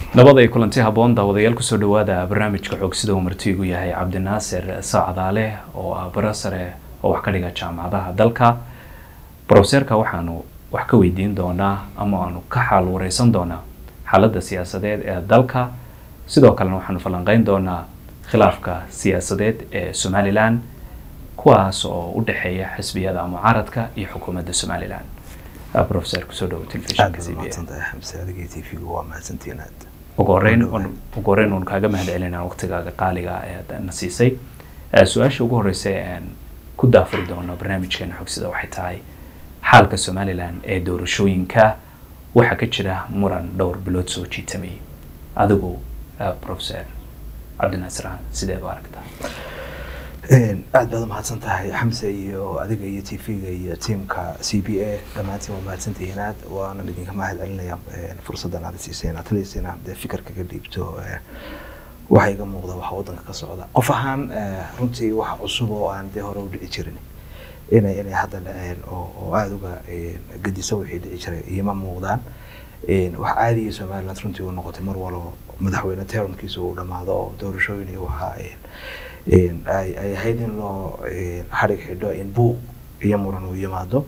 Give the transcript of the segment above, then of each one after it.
nabad ay kulanti habboon daawadayaal kusoo dhawaada barnaamijka xoog sida uu martiigu yahay cabdinaasir saacadaale oo ah bara sare oo wax ka dhiga jaamacadaha dalka brofeserka waxaanu wax ka weydiin doonaa ama aanu ka xaal wareysan doonaa xaaladda siyaasadeed ee dalka sidoo kalena waxaanu falanqeyn doonaa khilaafka siyaasadeed ee somalilan kuwaas oo u dhexeeya xisbiyada mucaaradka iyo xukuumadda somalilan professor kusoo dhawo telefishinka c b a ugu horeyn ugu horeyn uun kaaga mahad celinaa waqtigaaga qaaliga ee na siisay su-aasha ugu horeysa aan ku daafuri doono barnaamijkeena xogsida waxay tahay xaalka somalilan ee doorashooyinka waxaa ka jira muran dhowr bilood soo jiitamay adigu professor cabdinaasir aan sideed u aragtaa aad baad umahadsan tahay xamse iyo adiga iyo t v-ga iyo tiamka c b a dhammaantiin waa mahadsantihiin aad waanan idinka mahad celinaya fursaddan aad siiseen at least inaan dee fikir kaga dhiibto waxa iga muuqda waxa waddanka ka socda qof ahaan runtii wax cusub oo aan dee hore u dhici jirin inay inay hadda dhaceen oo aada uga gediso wixii dhici jiray iima muuqdaan wax caadiya somaliland runtii uu noqotay mar walo madaxweyne termkiisa uu dhammaado oo doorashooyin iyo waxa ay ahayd in loo xarig xidho in buuq iyo muran uu yimaado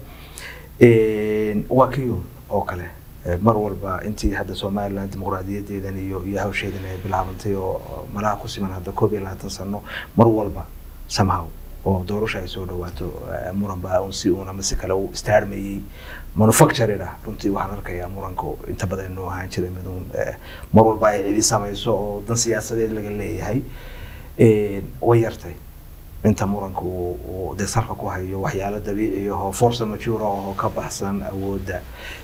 waa kiyo oo kale mar walba intii hadda somaliland dimuqraadiyadeedan iyo iyo hawsheedan ay bilaabantay oo malaha ku siman hadda koob iyo labaatan sano mar walba somehow oo doorasho ay soo dhawaato muran baa un si uun ama si kale uu istaarmayey manufactured ah runtii waxaan arkayaa muranku inta badan inuu ahaan jiray mid uun mar walba ay cidi samayso oo dan siyaasadeed laga leeyahay way yartay inta muranku uu dee salka ku hayo waxyaalo dabiici ahoo force mature oo ka baxsan awoodda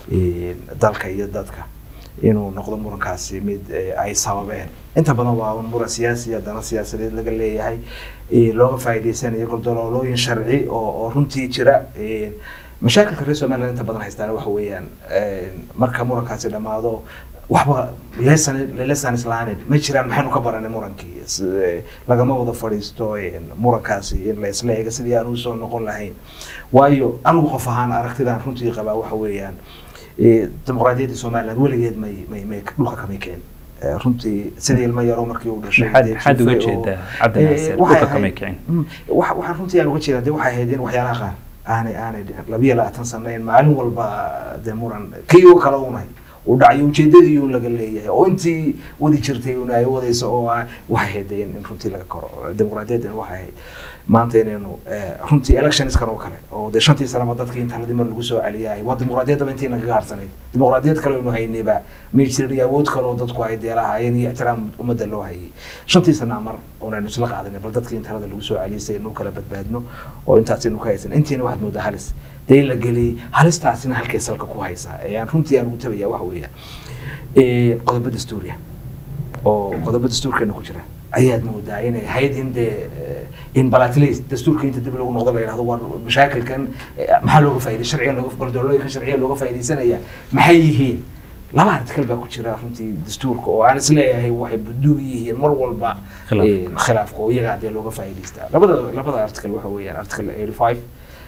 dalka iyo dadka inuu noqdo murankaasi mid ay sababeen inta badan waa un muran siyaasi haddana siyaasadeed laga leeyahay looga faa'iidaysanayo goldoloolooyin sharci oo oo runtii jira mashaakilka reer somaliland inta badan haystaan waxa weeyaan marka murankaasi dhammaado waxba lesson lesson islaaneed ma jiraan maxaynu ka baranay murankii lagama wada fadhiisto murankaasi in la isla eega sidii aan usoo noqon lahayn waayo anigu qof ahaan aragtidaan runtii qabaa waxa weeyaan dimuqraadiyadda somaliland weligeed may may may dhulka kamay kicin runtii sidii ilmo yaro markii uu dhashay maxaad uga jeedaa cabdinaasir dhulka kamay kicin waxaan runtii aan uga jeedaa de waxay ahayd in waxyaalaha qaar aanay aanay dhicin labiyo labaatan sano in maalin walba dee muran kii oo kale unay uu dhacayo ujeedadii uu laga leeyahay oo intii wadi jirtay una ay wadayso oo waxay ahayd in runtii laga koro dimuqraadiyaddan waxay ahayd maanta inaynu runtii electionskan oo kale oo dee shantii sanaba dadkii inta hadii mar lagu soo celiyay waa dimuqraadiyaddaba intii nagaga harsanayd dimuqraadiyad kale aynu haynayba may jirin iyo awood kale oo dadku ay dee lahaayeen iyo ixtiraam ummadda loo hayay shantii sana mar oonaynu isla qaadanay bal dadkii inta lagu soo celiyay si aynu kala badbaadno oo intaas aynu ka haysan intiina waxaad moodaa halis dee la geliyey halistaasina halkay salka ku haysaa ayaan runtii aan ugu tabaya waxa weeyaan qodobo dastuuriya oo qodobo dastuurkeena ku jira ayaad moodaa inay ahayd in dee in balatleys dastuurka inta dib lagu noqdo la yidhahdo waa mashaakilkan maxaa looga faa'iday sharcigan looga goldolooyinka sharciya looga faa'iidaysanaya maxay yihiin laba artikal baa ku jira runtii dastuurka oo aan isleeyahay waxay buduug yihiin mar walba khilaafka oo iyaga dee looga faa'iidaystaa labada labada article waxa weeyaan article eighty five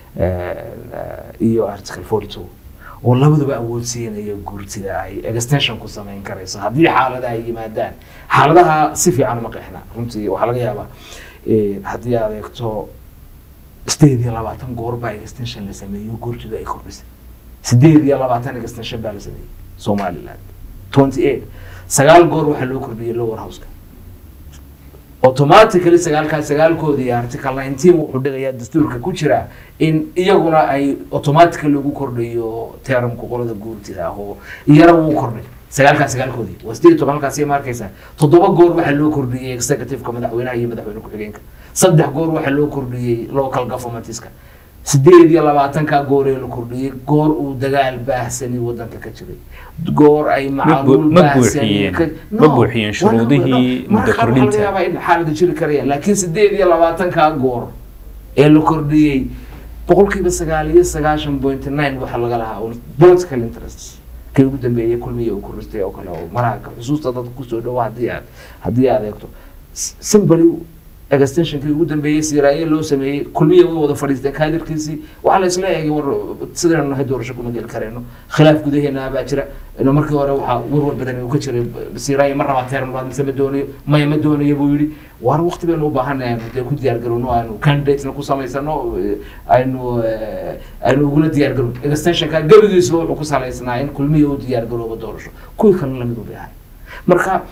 iyo article forty two oo labaduba awoodsiinaya guurtida ay extension ku samayn karayso haddii xaaladaha ay yimaadaan xaaladaha si fiican uma qeexna runtii waxaa laga yaabaa haddii aad eegto sideed iyo labaatan goor baa extension la sameeyo guurtidu ay kordhisay sideed iyo labaatan extension baa la sameeyey somaliland twenty eight sagaal goor waxaa loo kordhiyey lower houseka automatically sagaalkaas sagaalkoodii article nineteen wuxuu dhigayaa dastuurka ku jira in iyaguna ay automatically ugu kordhayo termka qolada guurtida ah oo iyana wuu kordhay sagaalkaas sagaalkoodii waa sideed iyo toban halkaasi ma arkaysaa toddoba goor waxaa loo kordhiyey executiveka madaxweynaha iyo madaxweyne ku-xigeenka saddex goor waxaa loo kordhiyey local governmentska sideed iyo labaatanka goor ee la kordhiyey goor uu dagaal baahsani wadanka ka jiray goor ay macluul ma buuxiyeen ma buuxiyeen shuruudihii muddo kordhinta xaalada jiri karayaan laakiin sideed iyo labaatanka goor ee la kordhiyey boqolkiiba sagaal iyo sagaashan point nine waxaa laga lahaa political interests kii ugu dambeeyey kulmiya uu koristay oo kale oo maraaka xusuusta dadka kusoo dhawo haddii aad haddii aad eegto simbali extensionkii ugu dambeeyey siiraaye loo sameeyey kulmiya way wada fadhiisteen kaadirkiisii waxaa la isla eegay war sidaynu nahay doorasho kuma geli karayno khilaaf gudaheena baa jira ino markii hore waxaa warwar badan uu ka jiray siiraaye ma rabaa teer labaad mise ma doonayo maya ma doonayo buu yidhi waana waqti baynu u baahanahay aynu dee ku diyaar garowno aynu candidatesna ku samaysano aynu aynu uguna diyaar garowno extensionka gebigiisba wuxuu ku salaysnaa in kulmiya uu diyaar garoobo doorasho kuwii kalena lamid u baahay marka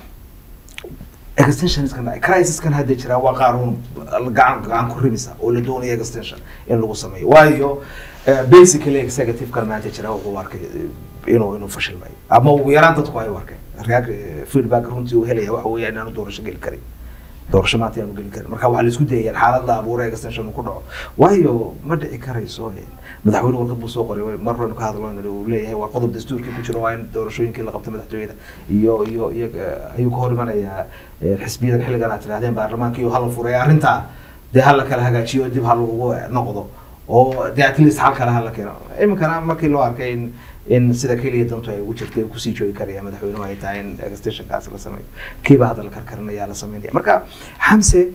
extensionskan crisiskan hadda jira waa qaanuun gacan gacan ku rimisa oo la doonaya extension in lagu sameeyo waayo basically executive-kan maanta jira wuxuu arkay inuu inuu fashilmay ama ugu yaraan dadku ay u arkeen reac feedback runtii uu helaya waxa weeyaan inaanu doorasho geli karin doorasho maanta inaanu geli karin marka waxaa la isku dayayaan xaalad la abuura extension uu ku dhaco waayo ma dhici karayso madaxweyne warqad buu soo qoray mar horenu ka hadlo uu leeyahay waa qodob dastuurkii ku jiro waa in doorashooyinkii la qabto madaxtooyada iyo iyo iyo ayuu ka hor imanayaa xisbiyadan xilligan aad tirahdeen baarlamaanka iyo hala furay arrintaa dee hala kala hagaajiyo dib ha lagu noqdo oo dee at least hal kale hala keeno iminkana markii loo arkay in in sida keliya dantu ay ugu jirtay uu kusii joogi karaya madaxweynuhu ay tahay in extensionkaas la sameeyo kiiba hadda la karkarinaya la sameynaya marka xamse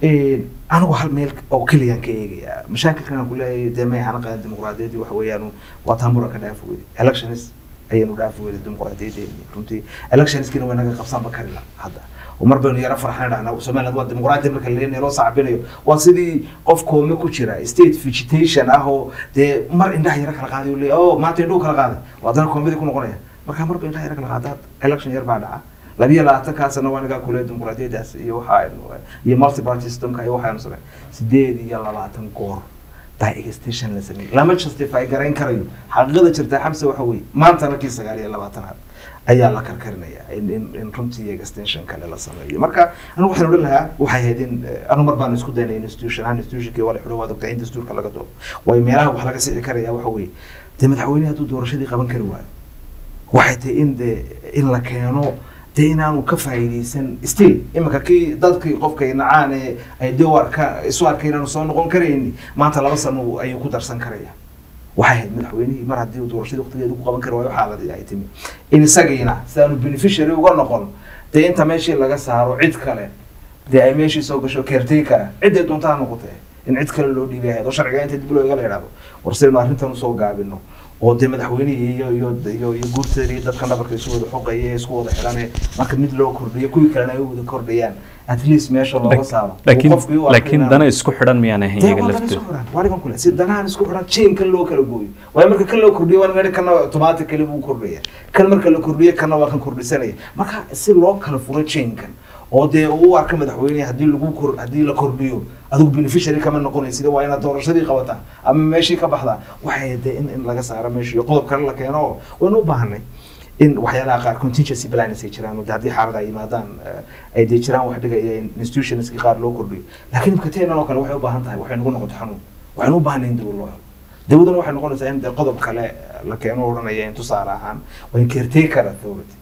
anigu hal meel oo keliyaan ka eegaya mashaakilkan aan ku leeyahay dee may hana qadan dimuqraadiyaddii waxa weeyaan waa taambura ka dhaaf weyday elections ayaynu dhaaf weyday dimuqraadiyadeeni runtii electionskiina way naga qabsanba karila hadda mar baynu yaro farxan dhahnaa somaliland waa dimuqraadi marka la loo sacbinayo waa sidii qof koome ku jira state vegetation ah oo dee mar indhaha yaro kala qaaday le o maanta indhuhu kala qaaday waa haddana koomadii ku noqonaya marka marba indhaha yaro kala qaadaad election yar baa dhaca labiyo labaatankaasna waa nagaa kule dimuqraadiyadaas iyo waxaaynu iyo multi party systemka iyo waxaaynu samey sideed iyo labaatan goor baa extension la sameeyey lama justify garayn karayo xaqiiqada jirta xamse waxa weeye maantana kii sagaal iyo labaatanaad ayaa la karkarinaya in in in runtii extension kale la sameeyo marka anigu waxaan odhan lahaa waxay ahayd in anu mar baan isku daynay institution ahaan institutionkii waa la xidho waa dogtaa in dastuurka laga doodo waayo meelaha wax laga sixi karaya waxa weeye dee madaxweyne hadduu doorashadii qaban kari waayo waxay tahay in dee in la keeno dee inaanu ka faa'iidaysan still iminka kii dadkii qofkay nacaan ee ay dee arka isu arkay inaanu soo noqon karayni maanta laba sano ayuu ku darsan karaya waxay ahayd madaxweynihii mar haddii doorashadii waqtigeedu ku qaban kari waayo xaaladii ay timi in isagiina sidaanu beneficiary uga noqon dee inta meeshii laga saaro cid kale dee ay meeshii soo gasho caretaker ciday doontaa noqotee in cid kale loo dhiibay ahayd oo sharciga inta dib loo iga la yidhahdo war sidaynu arrintan usoo gaabino oo dee madaxweynihii iyo iyo iyo iyo guurteedii iyo dadka dhabarka isu wada xoqaya ee isku wada xidhane marka mid loo kordhiyo kuwii kalena ay u wada kordhayaan at least meesha looga saaro laakiin laakiin dana isku xidhan miyaan ahayn iyaga laftooda waaligan kule si danahan isku xidhan chain kan loo kala gooyo waayo marka kan loo kordhiyo waa meedha kana automatically buu kordhaya kan marka la kordhiyo kana waa kan kordhisanaya marka si loo kala furo chainkan oo dee uu arka madaxweyne haddii lagu kor haddii la kordhiyo adigu beneficiary kama noqonaysid waa inaad doorashadii qabataa ama meeshii ka baxdaa waxay dee in in laga saaro meeshii iyo qodob kale la keeno waynu u baahanay in waxyaalaha qaar contingency plans ay jiraan de haddii xaalad ay yimaadaan ay dee jiraan wax dhigaya in institutionski qaar loo kordhiyo laakiin imka teenan oo kale waxay u baahan tahay waxay nagu noqoto xanuun waxaynu u baahanay in dawad loo helo dawladana waxay noqonaysaa in dee qodob kale la keeno odhanaya in tusaale ahaan waa in caretaker authority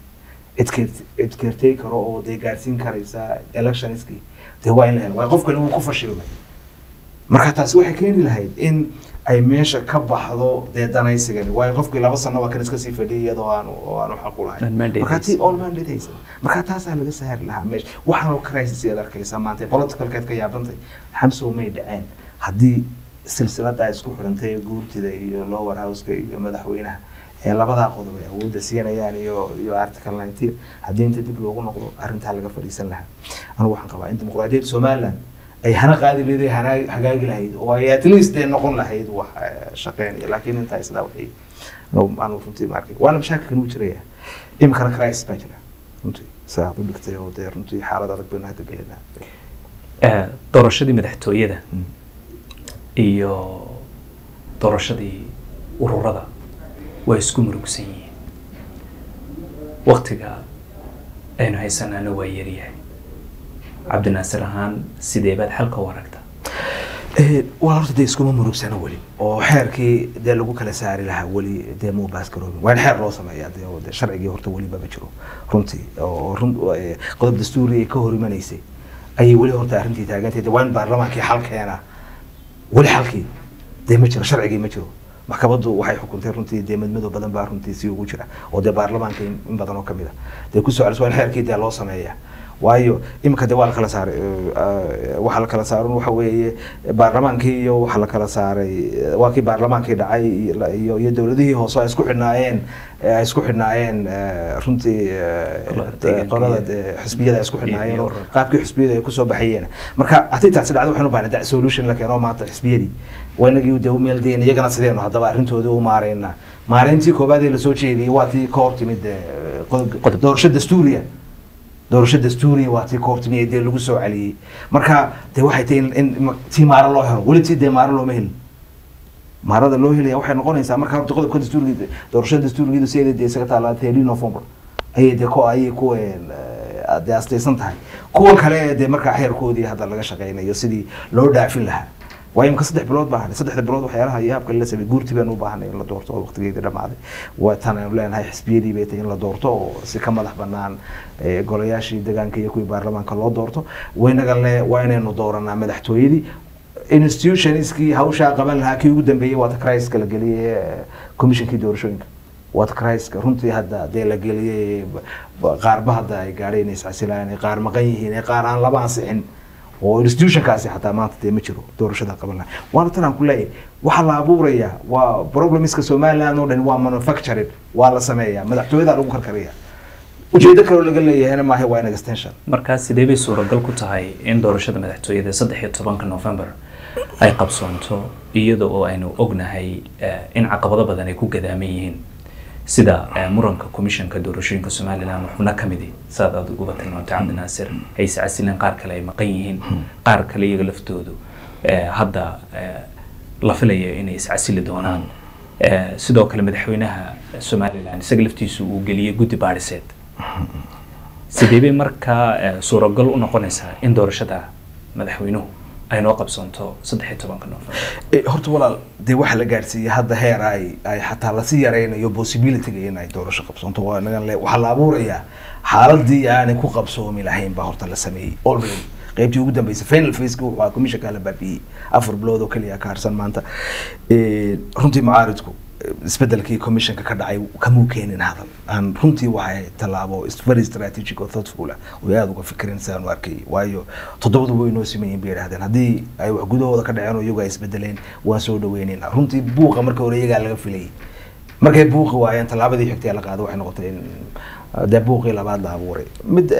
cid caretaker oo dee gaarsiin karaysa electionskii dee waa in la helo waayo qofkani wuu ku fashilmay marka taasi waxay keeni lahayd in ay meesha ka baxdo dee danaysigani waayo qofkii laba sano waa kan iska sii fadhiyay iyadoo aanu oo aanu xaq u lahayn marka tii all mandate haysan marka taasaa laga saari lahaa meesha waxaan oo crisis aad arkaysaa maanta politicalkeed ka yaabantay xamsow may dhaceen haddii silsilada isku xidhantay ee guurtida iyo lower houseka iyo madaxweynaha ee labadaa qodob ay awoodda siinayaan iyo iyo article nineteen haddii inta dib loogu noqdo arrintaa laga fadhiisan lahaa anigu waxaan qabaa in dimuqraadiyadda somaliland ay hana qaadi leedahay hana hagaagi lahayd oo ay at least dee noqon lahayd wax shaqeynaya laakiin intaa isla waxay aanu runtii ma arkay waana mashaakilkan uu jiraya iminkana crisis baa jira runtii saa u dhigtay oo dee runtii xaalad adag baynu hadda gelinaa doorashadii madaxtooyada iyo doorashadii ururada waa isku murugsan yihiin waktiga aynu haysanaana waa yaryahay cabdinaasir ahaan sidee baad xalka u aragta waa horta dee iskuma murugsana weli oo xeerkii dee lagu kala saari lahaa weli dee muu baaskaroobin waa in xeer loo sameeyaa dee oo dee sharcigii horta weli maba jiro runtii oo run qodob dastuuri ay ka hor imanaysay ayay weli horta arrintii taagantay dee waa in baarlamaankii xal keenaa weli xalkii dee ma jiro sharcigii ma jiro maxkamaddu waxay xukuntay runtii dee madmadow badan baa runtii si ugu jira oo dee baarlamaanka in badan oo kamid a dee ku soo celis waa in xeerkii dee loo sameeyaa waayo iminka de waa la kala saaray eh, waxaa la kala saaran waxa weeye baarlamaankii iyo waxaa la kala saaray eh, waa kii baarlamaankii dhacay iyo- iyo iyo dowladihii hoose ay isku xidhnaayeen eh, ay isku xidhnaayeen eh, runtii eh, Qolada deegaanka qolada iyo- eh, xisbiyada ay isku xidhnaayeen iyo oo ururka. qaabkii xisbiyada ay kusoo baxayeen marka haddii taasi dhacdo waxaynu baahnay da solution la keeno maanta xisbiyadii waa inagii de u meeldayn iyagana sideenu haddaba arrintoodii u maarayna maalintii koobaad ee lasoo jeediyey waa tii ka hor timid eh, qodob- Qodob. doorasho dastuuriya doorasho dastuuriya waa tii ka hor timid ee dee lagu soo celiyey marka de waxay tahay in- in ma- tii maaro loo helo weli tii dee maaro looma helin maarada loo helaya waxay noqonaysaa marka horta qodobka dastuuriga doorashada dastuurigeedu sideeda dee isaga taala thirty november ayay dee ko ayay ku dee astaysan tahay kuwa kale dee markaa xeerkoodii hadda laga shaqeynayo sidii loo dhaafin lahaa waayo imka saddex bilood baa hadhay saddexda bilood waxyaalaha iyo habka la sameeyey guurtii baan u baahanay in la doorto oo waqtigeedii dhamaaday waa tan aynu leenahay xisbiyadii bay tahay in la doorto oo si ka madax banaan eh, golayaashii deegaanka iyo kuwii baarlamaanka loo doorto waynaga le waa inaynu dooranaa madaxtooyadii institutionskii hawshaa qaban lahaa kii ugu dambeeyey waa takraiska la geliyey eh, commissionkii doorashooyinka waa takraiska runtii hadda dee la geliyey ba- ba- qaarba hadda ay gaadheen inay iscasilaan ay qaar maqan yihiin ay qaar aan laba ansixin oo institutionkaasi xataa maanta dee ma jiro doorashada qaban lahaa waana tan aan ku leeyahay waxaa la abuurayaa waa problemska somaliland oo dhan waa manufactured waa la sameeyaa madaxtooyada lagu karkariya ujeedo kaloo laga leeyahayna maaha waa in extension markaa sidee bay suuragal ku tahay in doorashada madaxtooyada saddex iyo tobanka november ay qabsoonto iyada oo aynu ognahay eh, in caqabado badan ay ku gadaaman yihiin sida eh, muranka komishanka doorashooyinka somaliland xubno ka midi saad aad uguba tilmaantay cabdinaasir ay iscasileen qaar kale ay maqan yihiin qaar kale iyaga laftoodu eh, hadda eh, la filayo inay iscasili doonaan Eh, sidoo kale madaxweynaha somaliland isaga laftiisu uu geliyey guddi baadhiseed sidee bay markaa eh, suuragal u noqonaysaa in doorashada madaxweynuhu ay noo qabsoonto saddex iyo tobanka november Eh, horta walaal dee waxaa la gaarsiiyey hadda heer ay ay xataa lasii yaraynayo possibilityga in ay doorasho qabsoonto waa nagan le waxaa la abuurayaa xaaladii aanay ku qabsoomi lahayn baa horta la sameeyey already qaybtii ugu dambeysay final faceki wuxuu ahaa commissionka la baabiyey afar bilood oo keliya ka harsan maanta Eh, runtii mucaaridku eh, isbedelkii commissionka ka dhacay kamuu keenin hadal aan runtii waxay tallaabo is- very strategic oo thoughtful ah oo aada uga fikirin sidaan u arkay waayo toddobadu way noo sameeyeen bay yidhahdeen haddii ay wax gudahooda ka dhaceen oo iyagu ay isbedeleen waan soo dhaweyneynaa runtii buuqa marka hore iyagaa laga filayay markay buuqi waayeen tallaabadii xigtay la qaaday waxay noqotay in uh, dee buuqii labaad la abuuray mid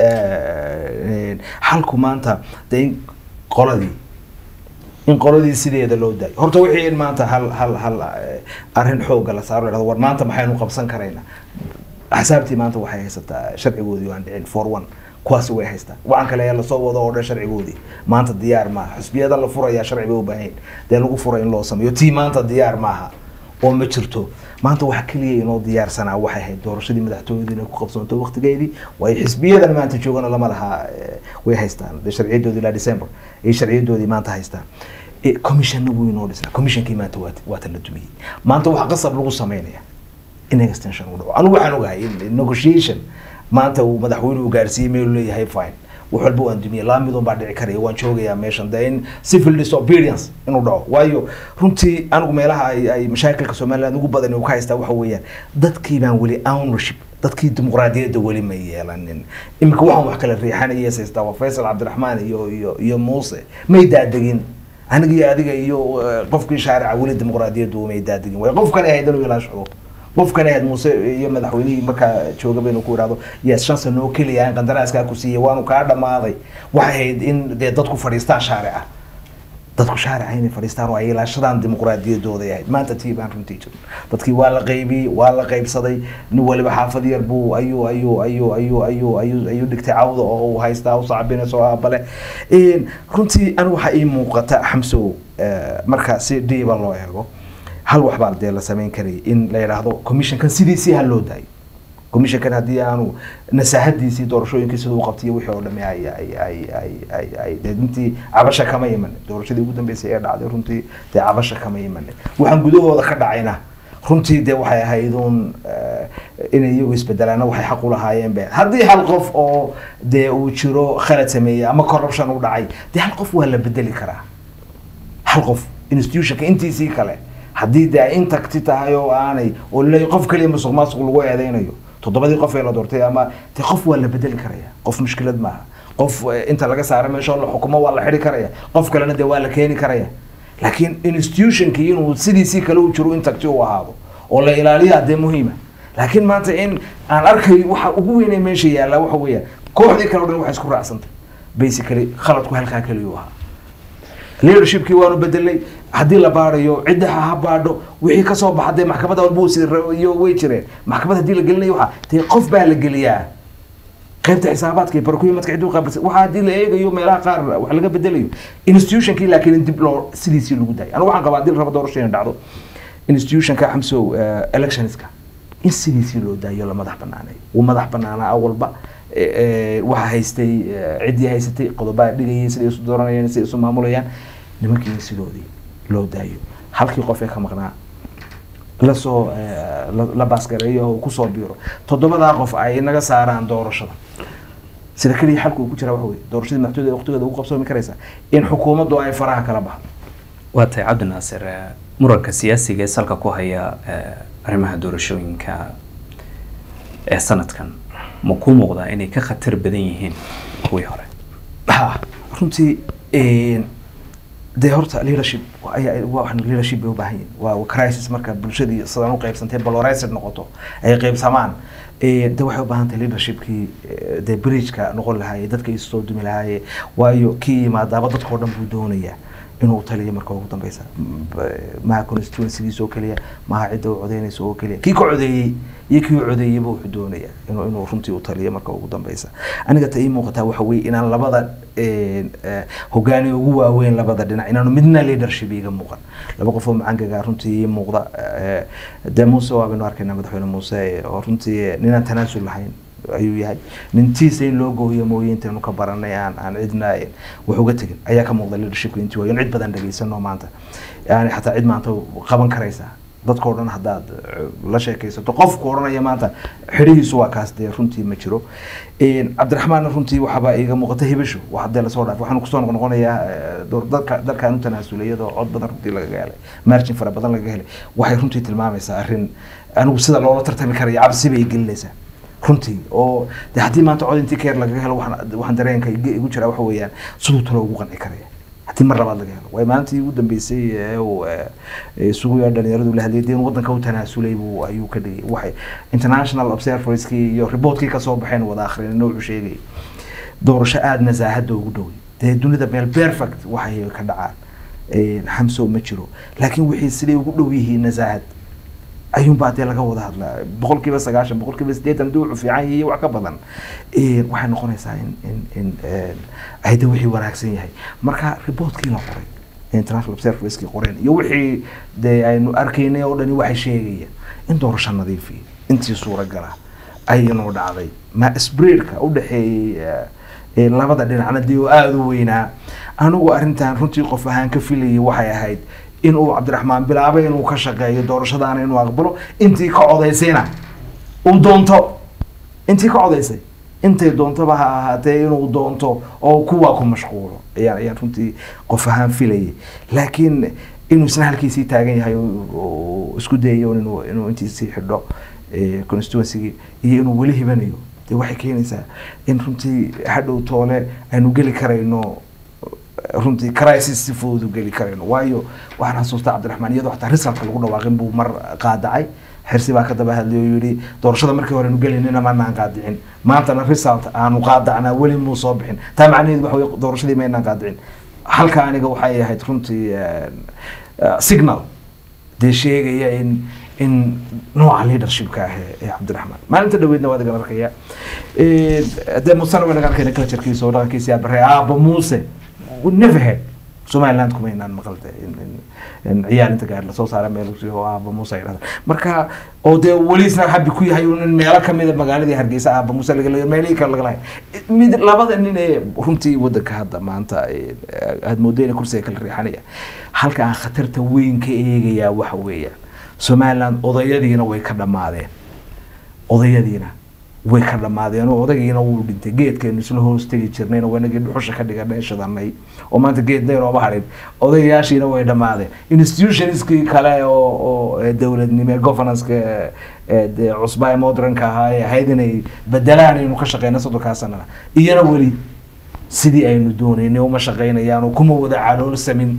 eh, xalku maanta dee in qoladii in qoladii sideeda loo daayo horta wixii in maanta hal hal hal eh, arrin xooga la saaro la dhahdo war maanta maxaynu qabsan karaynaa axsaabtii maanta waxay haysataa sharcigoodii waan dhicin for one kuwaasi way haystaa waxaan kale ayaa lasoo wado oo dhan sharcigoodii maanta diyaar maaha xisbiyada la furayaa sharci bay u baahan dee lagu furay in loo sameeyo tii maanta diyaar maaha oo ma jirto maanta waxa keliya inoo diyaarsanaa waxay ahayd doorashadii madaxtooyadu inay ku qabsoonto waqtigeedii waayo xisbiyadan maanta joogana lama laha eh, way haystaan dee sharciyadoodii ilaa december ay sharciyadoodii maanta haystaan Eh, commissionna wuu inoo dhisnaa commissionkii maanta waa waa tan la dumiyey maanta waxaa qasab lagu sameynaya in extension uu dhaco anigu waxaan ogahay in in negotiation maanta uu madaxweynuhu gaarsiiyey meel uu leeyahay fine wax walba waan dumiyey laba midun baa dhici karaya waan joogayaa meeshan de in civil disobedience inuu dhaco waayo runtii anigu meelaha ay ay mashaakilka somaliland ugu badan uu ka haystaa waxa weeyaan dadkii baan weli ownership dadkii dimuqraadiyadda weli ma yeelanin iminka waxaan wax kala riixanaya haystaa waa faysal cabdiraxmaan iyo iyo iyo muuse may daadegin aniga iyo adiga iyo eh, qofkii shaarica weli dimuqraadiyaddu may daadegin way qofkani ahayd inuu ilaashado qofkani ahayd muuse iyo madaxweynihii markaa jooga baynu ku idhahdo yes shan sano oo keliya in qandaraaskaa ku siiyey waanu kaa dhammaaday waxay ahayd in dee dadku fadhiistaan shaarica dadku shaarica inay fadhiistaan oo ay ilaashadaan dimuqraadiyadooda ay ahayd maanta tii baan runtii jirin dadkii waa la qaybiyey waa la qaybsaday nin waliba xaafad yar buu ayuu ayuu ayuu ayuu ayuu ayuu ayuu dhigtay cawda oo uu haystaa u sacbinayso aabale runtii anigu waxaa ii muuqata xamsow eh, marka si dhiiba loo eego hal wax baa dee la samayn karayay in la yidhaahdo commissionkan sidiisii ha loo daayo commissionkan haddii aanu nasaahadiisii doorashooyinkii siduu u qabtiyo wixii oo dhami ay ay ay ay ay ay dee intii cabasha kama imanin doorashadii ugu dambeysay ee dhacday runtii dee cabasha kama imanin waxaan gudahooda ka dhacayna runtii dee waxay ahayd uun eh, inay iyagu isbedelaana waxay xaq u lahaayeen be haddii hal qof oo dee uu jiro khalad sameeyey ama corruption u dhacay dee hal qof waa la bedeli karaa hal qof institutionka intiisii kale haddii dee ay intacti tahay oo aanay oo laleeyahay qof kaliya musuq maasuq lagu eedeynayo toddobadii qof ee la doortay ama de qof waa la bedeli karaya qof mushkilad maaha qof eh, inta laga saaro meesha oo la xukumo waa la xidhi karaya qof kalena de waa la keeni karaya laakiin institutionkii inuu sidiisii kale u jiro intagti u ahaado oo la ilaaliyaa dee muhiima laakiin maanta in aan arkay waxa ugu weynee meesha yaalla waxa weeyaan kooxdii kale o dhan waxay isku raacsantay basically khaladku halkaa keliyu ahaa leadershipkii waanu bedelay haddii la baarayo cidda ha ha baadho wixii kasoo baxa dee maxkamadda walbuusi iyo way jireen maxkamad haddii la gelinayo waxa dee qof baa la geliyaa qaybta xisaabaadka iyo barkuyimadka ciduu qaabilsan waxaa haddii la eegayo meelaha qaar wax laga bedelayo institutionkii laakiin in dib loo sidiisii lagu dayo anigu waxaan qabaa haddii la rabo doorasho inay dhacdo institutionka xamsow eh, electionska in sidiisii loo daayo la madax banaaneeyo wuu madax banaanaa awalba eh, eh, waxa haystay eh, ciddii haysatay qodobaa dhigayay siday isu dooranayaan siday isu maamulayaan nimankii in sidoodii loo daayo halkii qof ee ka maqnaa lasoo eh, la- la baasgareeyo oo kusoo biiro toddobadaa qof ay naga saaraan doorashada sida keliya xalku uu ku jira waxa weye doorashadii madaxtooyada waqtigeeda ugu qabsoomi karaysa in xukuumaddu ay faraha kala baxdo waa tahay cabdi naasir eh, muranka siyaasiga ee salka ku haya eh, arrimaha doorashooyinka ee sanadkan ma ku muuqdaa inay ka khatar badan yihiin kuwii hore ha runtii een, dee horta leadership waa- ayaa- waa waxaan leadership bay u baahan yihin waa crisis marka bulshadii sidaan u qaybsantay polarized noqoto ay qaybsamaan ee, de waxay u baahan tahay leadershipkii ee, dee bridgeka noqon lahaaye dadka isoo dumi lahaaye waayo kii yimaadaaba dadka oo dhan buu doonayaa inuu taliyo marka ugu dambeysa M- b- maha constituencygiisa oo keliya maha cidda u codeynaysa oo keliya kii ka codeeyey iyo kii u codeeyeyba wuxuu doonayaa inuu inuu runtii u taliyo marka ugu dambeysa aniga ta ii muuqataa waxa weeye inaan labada een, eh, hogaani ugu waaweyn labada dhinac inaanu midna leadership iga muuqan laba qof oo macangaga runtii ii muuqda eh, dee muuse waabanu arkaynaa madaxweyne muuse eh, oo runtii eh, ninaan tanaasul lahayn ayuu yahay nintiisa in loo gooyo mooye intaynu ka baranay aan aan cidna eh, wax uga tegin ayaa ka muuqda leadershipka intii waayo in cid badan dhageysano maanta yani xataa cid maanta qaban karaysa dadkao dhan haddaad eh, la sheekaysato qofku odhanaya maanta xidhihiisu waa kaas dee runtii ma jiro Een, cabdiraxmaan runtii waxaaba iga muuqata hibisho wax hadee lasoo dhaaf waxaanu kusoo noqonayaa eh, door dadka dalkaan u tanaasulay iyadoo cod badan runtii lagaga helay margin fara badan lagaga helay waxay runtii tilmaamaysaa arrin anigu sida loola tartami karayo cabsi bay gelinaysaa runtii oo de haddii maanta cod intii keer lagaga helo waxaan waxaan dareenka iga- igu jiraa waxa weeyaan siduu talo ugu qanci karaya haddii mar labaad laga helo waayo maalintii ugu dambeysay ee uu eh, eh, isugu yaa dhalinyaradu la hadlayay dee in waddanka u tanaasulay buu ayuu ka dhigay waxay international observerskii iyo reportkii kasoo baxeen wada akhrinin wuxuu sheegay doorasho aada nasaahada ugu dhoway dee dunida meel perfect waxay ka dhacaan Eh, xamso ma jiro laakiin wixii siday ugu dhow yihiin nasaahad ayuunbaa dee laga wada hadlaa boqol kiiba sagaashan boqol kiiba siddeetan haddii wuxuu fiican yahay iyo wax ka badan Eh, waxay noqonaysaa in in in eh, ay de wixii wanaagsan yahay marka reportkii la qoray international observerskii qoreen iyo wixii dee aynu arkaynay oo dhani waxay sheegayaan in doorasho nadiifiya intii suuragala ayanu dhacday ma sbreedka u dhexeeyey eh, eh, labada dhinacna dee oo aada u weynaa anigu arrintan runtii qof ahaan ka filayay waxay ahayd inuu cabdiraxmaan bilaabay inuu ka shaqeeyo doorashadaana inuu aqbalo intii ka codaysayna uu doonto intii ka codaysay intay doontaba ha ahaatee inuu doonto oo kuwaa ku mashquulo ayaan ayaan runtii qof ahaan filayay laakiin inuu isna halkiisii taagan yahay oo- oo isku dayayo inuu inuu intiisii xidho eh, constituencygii iyo inuu weli hibanayo dee waxay keenaysaa in runtii hadhow toole aynu geli karayno runtii crisis si fudud u geli karayno waayo waxaan xasuustaa cabdiraxmaan iyadoo xataa risalka lagu dhawaaqin buu mar qaadacay xirsi baa ka daba hadlay oo yidhi doorashada markii hore nu gelinina maanaan qaadicin maantana result aanu qaadacnaa weli muu soo bixin taa macnaheedu waxa weye doorashadii maynaan qaadicin halka aniga waxay ahayd runtii eh, eh, signal dee sheegaya in in nooca leadershipka ah ee- ee cabdiraxmaan maalinta dhaweydna waad igan arkaya Eh, dee musana waan igan arkayna culturekiisa oo dhaqankiisa yaa barre aaba muuse we never had somaliland kuma inaan maqalta in in- in ciyaal inta gaar lasoo saara meel usi oo aaba muuse ay dhahda marka oo dee weli isna habi ku yahay in meelo kamida magaaladii hargeysa aaba muuse laga leeyo meelihii kale laga lahay mid labada nin ee runtii wadanka hadda maanta eh, aad moodo inay kursiga kala riixanaya halka aan khatarta weyn ka eegayaa waxa weeyaan somaliland odayadiina way ka dhammaadeen odayadiina way ka dhammaadeen oo odaygiina wuu dhintay geedkeenu isla hoos tegi jirnayna wanagii dhuxusha ka dhiganay shidanay oo maanta geed daynooma hadhin odayaashiina way dhammaadeen institutionskii kale oo oo ee dowladnimo ee governance-ka ee- ee dee cusba ee modernka ahaa ee ahayd inay bedelaan aynu ka shaqeyna soddonkaa sanana iyana weli sidii aynu doonaynay uma shaqeynayaan oo kuma wada caloolsamin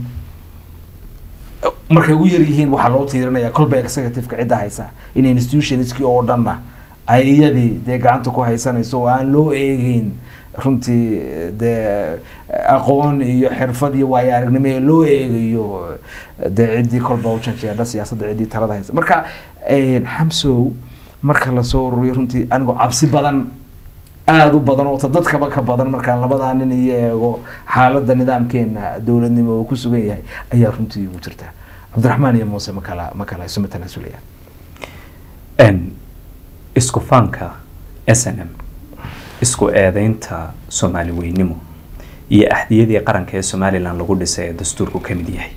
markay ugu yar yihiin waxaa loo tiirinaya kolba executive-ka cidda haysa in institutionskii oo dhanna ay iyadii dee gacanta ku haysanayso oo aan loo eegeyn runtii dee aqoon iyo xirfad iyo waayo aragnimo ee loo eegayo dee ciddii kolba u janjeedha siyaasadda ciddii talada haysa marka eh, xamsow marka lasoo ururiyo runtii anigoo cabsi badan aada u badan oo ta dadkaba ka badan markaan labadaa nin iyo eego xaaladda nidaamkeena dowladnimo uu ku sugan yahay ayaa runtii ugu jirta cabdiraxmaan iyo muuse ma kala ma kala isuma tanaasulaya Een, isku faanka s n m isku eedeynta soomaali weynimo iyo axdiyadii qaranka ee somalilan lagu dhisay ee dastuurku ka mid yahay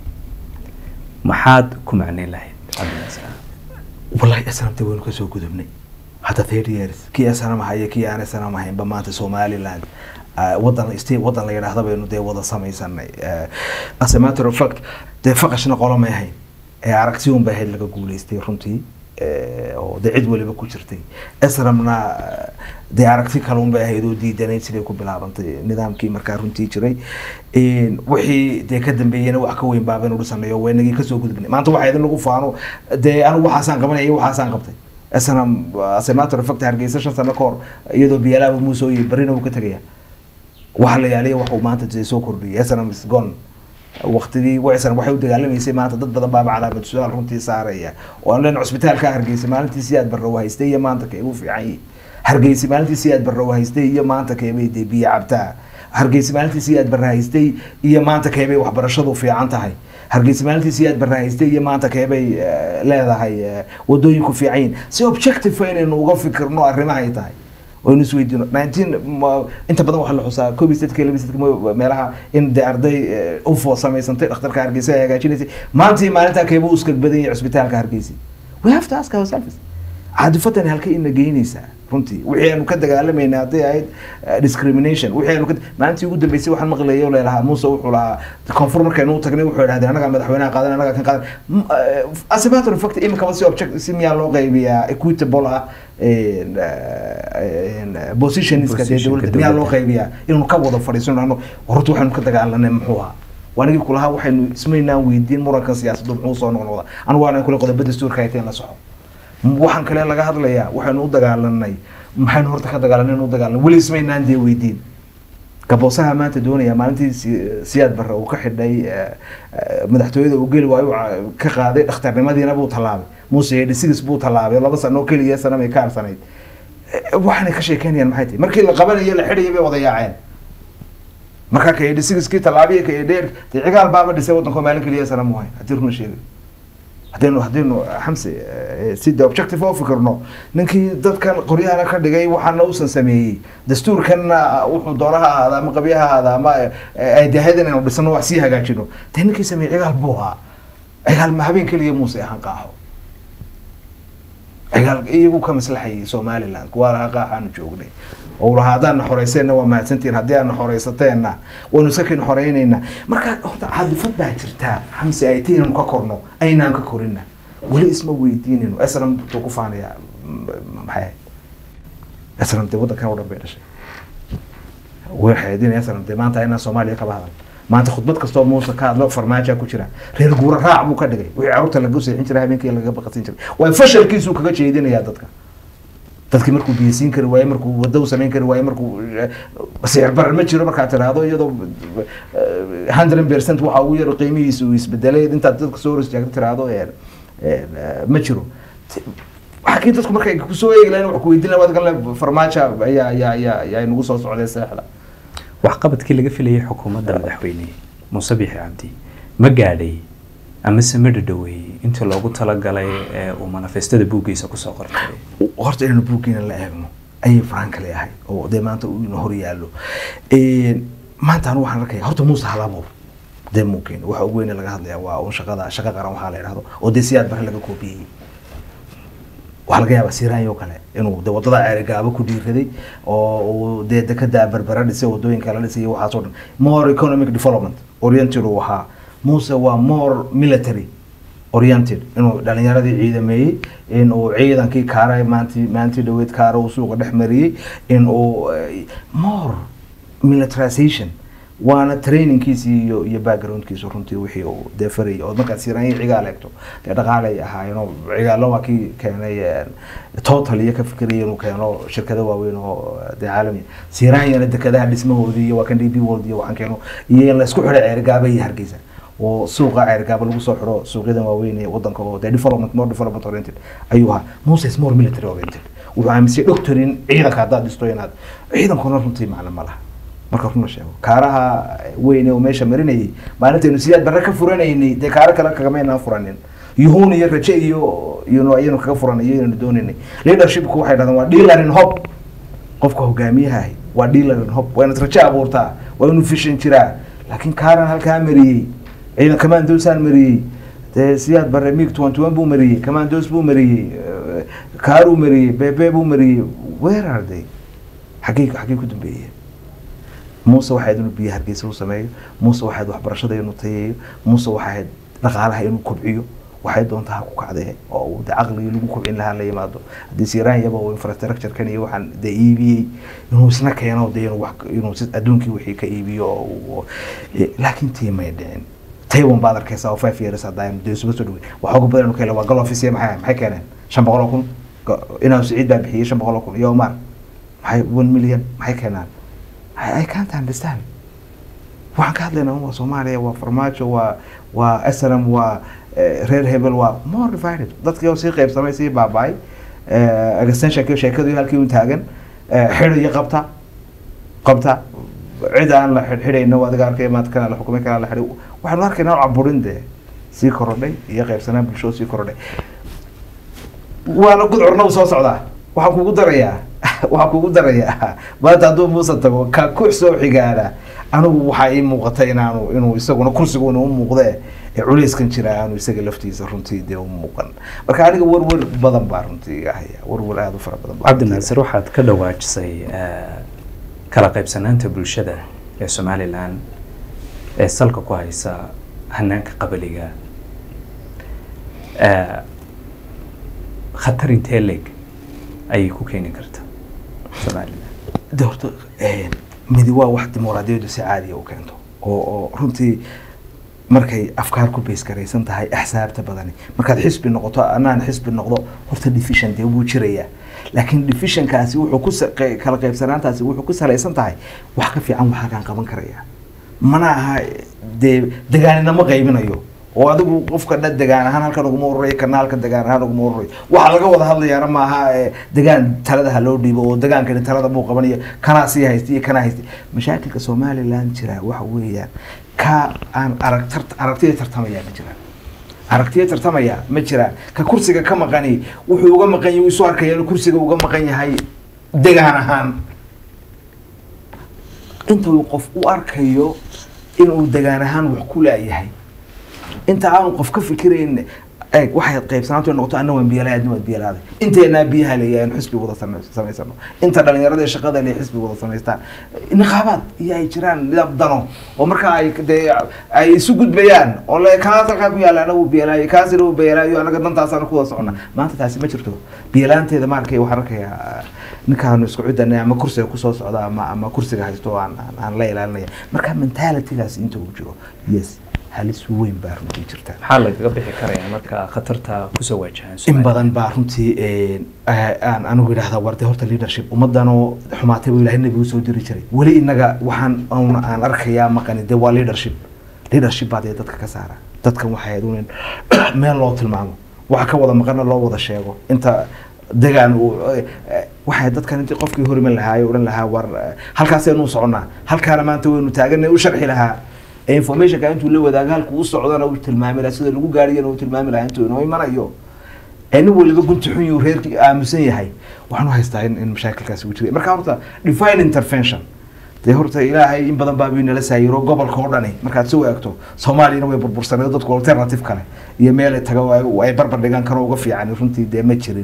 maxaad ku macneyn lahayd cabdinaasir wallahi snamta waynu kasoo gudubnay hadda thirty years kii snam haya kii aan snam haynba maanta somaliland ah, wadan state wadan la yidhaahda baynu dee wada samaysanay Eh, as a matter of fact dee faqashna qolo may ahayn ee aragti un bay ahayd laga guuleystay runtii Eh, oo dee cid waliba ku jirtay snamna dee aragti kale un bay ahayd oo diidanayd siday ku bilaabantay nidaamkii markaa runtii jiray Een, wixii dee ka dambeeyena wax ka weyn baabaynu dhisanay oo waynagii kasoo gudubnay maanta waxaa idin lagu faano dee anigu waxaasaan qabanaya iyo waxaasaan qabtay snam as a matter of fact hargeysa shan sano ka hor iyadoo biyalaaba muusoo iyo barina uu ka tegaya waxa la yaaliya wax uu maanta dee soo kordhiyay snam is gone waqtigii waysan waxay u dagaalamaysay maanta dad badan baaba calaamad su-aal runtii saaraya oo aan leen cusbitaalka hargeysa maalintii siyaad barrow haystay iyo maanta kee ugu fiican yihi hargeysa maalintii siyaad barrow haystay iyo maanta keebay dee biyo cabtaa hargeysa maalintii siyaad barre haystay iyo maanta keebay waxbarashadu fiican tahay hargeysa maalintii siyaad barre haystay iyo maanta keebay eh, leedahay eh, wadooyinku fiican yihin si objective inaynu uga fikirno arrimahay tahay waynu isweydiino nineteen ma- inta badan waxaa la xusaa koob iyo saddex laba iyo saddex meelaha in dee arday eh, ufo samaysantay dhakhtarka hargeysa ay hagaajinaysay maanta iyo maalintaa keeba u iskag badan yahay cusbitaalka hargeysa we have to ask ourselves caadifadan halkay ina geynaysaa runtii wixii aanu ka dagaalamayna hadday ahayd eh, discrimination wixii aanu ka maalintii ugu dambeysay waxaan maqlayay oo leelahaa muuse wuxuu lahaa koonfur markaynu u tagnay wuxuu idhahdeen annagaa madaxweynaha qaadan annagaa kan qaadan M- eh, as a matter of fact iminkaba si object si miyaa loo qaybiyaa equitable ah een, eh, een, eh, positionska dee Positionka dowladda miyaa loo dowladda. qaybiyaa inaynu ka wada fadhiisano ano horta waxaynu ka dagaalanay muxuu ahaa waanigii kulahaa waxaynu ismaynaan weydiin murankan siyaasaddu muxuu soo noqnoqda anigu waana kule qodoba dastuurka hayteen la soco waxaan kale laga hadlayaa waxaynu u dagaalanay maxaynu horta ka dagaalanay inu dagaalanay weli ismaynaan dee weydiin gaboosaha maanta doonaya maalintii Si- siyaad barre uu ka xidhay eh, eh, madaxtooyada uu geli waayo uu ca- ka qaaday dhakhtarnimadiina buu tallaabay muuse yedhisigis buu tallaabay laba sano oo keliya sana may ka harsanayd Eh, waxaanay ka sheekeynayaan maxay tahay markii la qabanayo la xidhayo bay wada yaaceen markaa ka yedhisigiskii tallaabiya ka yedheer dee cigaal baaba dhisay waddanko maalin keliya sana mu hayn haddii runa sheegay haddaynu haddaynu xamse eh, si de objective oo fikirno ninkii dadkan qoryahana ka dhigay waxaana uusan sameeyey dastuurkanna wuxuu doona ha ahaada ama qabya ha ahaada ama eh, ay dahayd inaynu dhisano wax sii hagaajino dee ninkii sameeyey cigaal buu ahaa cigaal ma habeen keliya muuse ahaan qaaxo cigaal iyagu ka maslaxayay somaliland kuwaa lahaa qaaxaanu joognay oo lahaa haddaana xoreyseenna waa mahadsantihin haddii aana xoreysateenna waynu iska kin xoreynaynaa marka horta caadifad baa jirtaa xamse ay ti inaynu ka korno aynaan ka korina weli isma weydiinayno esram tuu ku faanayaa m- maxay ahayd esram dee waddankan oo dhan bay dhashay waxay idin esram dee maanta inaan soomaaliya kaba hadal maanta khudbad kastoo muuse ka hadlo farmaaja ku jira reer guura raac buu ka dhigay wixii carruurta laga seexin jiray habeenkii laga baqasin jiray waa fashalkiisuu kaga jeedinayaa dadka dadkii markuu biyasiin kari waaye markuu wado u samayn kari waaye markuu eh, sicir barar ma jiro markaad tiraahdo iyadoo hundred percent waxa ugu yaro qiimihiisa uu isbedelay intaad dadka soo hor istaagto tiraahdo eh, eh, ma jiro Ti- xagii dadku markay kusoo eegi lahayn wax ku weydiin lahaa wadkan farmaajo ayaa ayaa ayaa ayaa nagu soo socday seexda waxqabadkii laga filayay xukuumadda madaxweyne muuse bixi cabdi ma gaadhay amase ma dhadhoweeyey intii loogu talagalay ee uu manifestada buuggiisa kusoo qortay horta inaynu buuggiina la eegno ayay faraan kale ahay oo dee maanta uu ina hor yaallo Een, maanta anu waxaan arkaya horta muuse halabuur dee muukeena waxa ugu weyne laga hadlaya waa un shaqada shaqa qaran waxaa la idhahdo oo dee siyaad bare laga koobiyey waxaa laga yaabaa siraanyo kale inuu de wadada ceerigaabo ku dhiiraday oo uu dee dekada berbera dhisay wadooyinka la dhisay iyo waxaasoo dhan more economic development oriented uu ahaa muuse waa more military oriented inuu dhalinyaradii ciidameeyey in uu ciidankii kaara maanti maantii dhaweyd kaara uu suuqa dhex mariyey in uu eh, more militarization waana trainingkiisi iyo iyo backgroundkiisu runtii wixii uu dee farayay oo markaad siiraanya cigaal eegto dee dhaqaalay ahaayeen oo cigaalo waa kii keenay eh, total iyo ka fikiraya inuu keeno shirkado waaweyn oo eh, dee caalami siiraanyana dekadaha dhismahoodii iyo waa kan d b world iyo waxaan keeno iyo in la isku xidhay ceerigaaba iyo hargeysa oo suuqa ceerigaaba lagu soo xidho suuqyadan waaweyn ee wadanka oo dee development more development oriented ayuu ahaa moses more military oriented wuxuu aaminsan doctorin ciidanka haddaad dhisto inaad ciidankuna runtii macno ma laha marka run la sheego kaaraha weyn oo meesha marinayay maalintaynu siyaad barre ka furanaynay dee kaaro kale kagamaynaan furanin yuhuun iyo raje iyo iyo ayaynu kaga furanay iyaynu doonaynay leadershipku waxay dhahdeen waa dealer in hope qofka hogaamiyaha ahi waa dealer in hope waa inaad raje abuurtaa waa inuu fishan jiraa laakiin kaaran halkaa mariyey ciidan commandosan mariyey dee siyaad barre mig tuwan tuwan buu mariyey commandos buu mariyey eh, kaaruu mariyey bebe buu mariyey where are they xaggey xaggey ku dambeeyeen muuse waxayd inuu biyo hargeysa u sameeyo muuse waxayd waxbarashada inuu tayeeyo muuse waxayd dhaqaalaha inuu kobciyo waxay doontaa ha ku kacdee oo uu de caqligii lagu kobcin lahaa la yimaado haddii siiraan yaba uu infrastructure-kan iyo waxaan de iibiyey inuu isna keeno de inuu wax inuu si adduunkii wixii ka iibiyo oo uu- eh, laakiin tii may dhicin taiwan baad arkaysaa oo five years haddaa dee isuga soo dhawey waxa ugu badan kale waa galofisiya maxay maxay keeneen shan boqol oo kun Go- inaa siciid baa bixiyey shan boqol oo kun iyo omar maxay one million maxay keenaan I, I can't understand waxaan ka hadlaynaa waa soomaaliya waa farmaajo waa waa snm waa eh, reer hebel waa more divided dadkii oo sii qaybsamay sii baaba'ay eh, extensionki sheekadu halkii u taagan eh, xidh iyo qabta qabta cid aan la xidhxidhayno adiga arkay maanta kana la xukumay kana la xidhay waxaanu arkaynaa caburin dee sii korodhay iyo qaybsanaan bulsho sii korodhay waana gudcurna u soo socdaa waxaan kugu darayaa waxaan kugu darayaa maanta hadduu muuse tago ka ku soo xigaana anigu waxaa ii muuqata inaanu inuu isaguna kursiguna u muuqdee ee culeyskan jira aanu isaga laftiisa runtii dee u muuqan marka aniga warwar badan baa runtii iga haya warwar aada u fara badan baa cabdi runtii naasir waxaad ka dhawaajisay eh, kala qaybsanaanta bulshada ee somalilan ee salka ku haysa hanaanka qabaliga Eh, khatar intee leeg ayay ku keeni karta somalilan de horta een, midi waa wax dimuqraadiyaddu si caadiya u keento oo oo runtii markay afkaar ku beys garaysan tahay axsaabta badani markaad xisbi noqoto anaan xisbi noqdo horta division dee wuu jirayaa laakiin divisionkaasi wuxuu ku sa- qe- kala qaybsanaantaasi wuxuu ku salaysan tahay wax ka fiican waxaa kaan qaban karaya mana aha dee degaanina qaybinayo oo adigu qofka dhan degaan ahaan halkan uguma ururayo kana halkan degaan ahaan uguma ururayo waxaa laga wada hadlayaana maaha eh, degaan talada ha loo dhiibo oo degaankani talada buu qabanaya kanaa sii haysta iyo kanaa haysta mashaakilka somaliland jira waxa weeyaan ka aan arag tart- aragtida tartamaya ma jiraan aragtiya tartamaya ma jiraan ka kursiga ka maqani wuxuu uga maqan yahay isu arkaya inuu kursiga uga maqan yahay degaan ahaan inta uu qof u arkayo inuu degaan ahaan wax ku laayahay inta aanu qof ka fikirayn eeg waxay qaybsanaantu noqoto anna waan biyalaay adna waan biyalaaday inteenaa biyaha leeyahay anu xisbi wada same- samaysano inta dhalinyarada ee shaqada le xisbi wada samaystaan niqaabaad iyo ay jiraan nidaam dano oo marka ay dee ay isu gudbayaan oo le kaas halkaa ku yaalla anagu biyalaayo kaasina uu biyalaayo anaga dantaasaan ku wada socona maanta taasi ma jirto biyalaanteeda ma arkay waxaan arkayaa ninkaanu isku cidanay ama kursiga kusoo socda ama ama kursiga haysto aan aan- aan la ilaalinaya marka mentalitygaas inta uu jiro yes halis weyn baa runtii jirta maxaa lagaga bixi karaya marka khatarta kusoo waajahan in Somaliland? badan baa runtii een, eh, aan anigu idhahdaa warde horta leadership ummadanoo xumaatay buu ilahay nabigu soo diri jiray weli inaga waxaan un aan arkayaa maqani de waa leadership leadership baa dee dadka ka saara dadkan waxay ahayd un in meel loo tilmaamo waxa ka wada maqana loo wada sheego inta degaan uu eh, eh, waxay dadkan intii qofkii horiman lahaa odhan lahaa war eh, halkaasaynu u soconnaa halkaana maanta waynu taaganay u sharxi lahaa ee informationka intuu la wadaago halkuu u socdana uu tilmaami lahaa sida lagu gaariyana uu tilmaami lahaa intuu inoo imanayo ee nin waliba gunti xun yuu reerkii aamusan yahay waxaan u haystaa in, in mashaakilkaasi uu jiray marka horta divine intervention dee horta ilaahay in badan baa nala saayiro gobolka oo dhani markaad soo eegto soomaaliyana way burbursaneed dadku alternative kale iyo meel ay tago ay- ay barbar dhigaan kanoo uga fiican runtii dee ma jirin